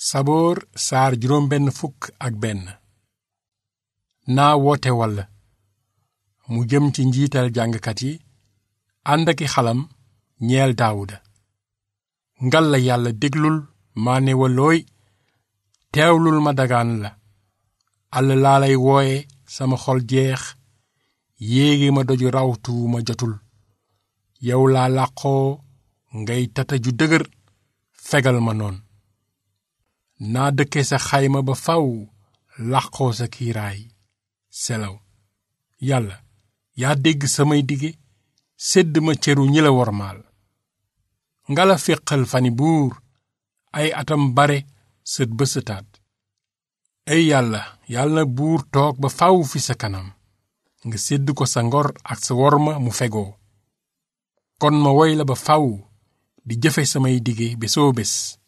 saboor saar juróom benn fukk ak benn naa woote wall mu jëm ci njiital jàngkat yi ànd aki xalam ñeel daawuda ngal la yàlla déglul maa ne walooy teewlul ma dagaan la àll laa lay wooye sama xol jeex yéegi ma doju rawtu ma jotul yow laa làqoo ngay tata ju dëgër fegal ma noon naa dëkke sa xayma ba faw làqoo sa kiiraay selaw yàlla yaa dégg samay dige sédd ma cëru ñi la wormaal ngala féqal fani buur ay atam bare sët ba sëtaat ay yàlla yàlla na buur toog ba faw fi sa kanam nga sédd ko sa ngor ak sa worma mu fegoo kon ma woy la ba faw di jëfe samay dige bésoo bés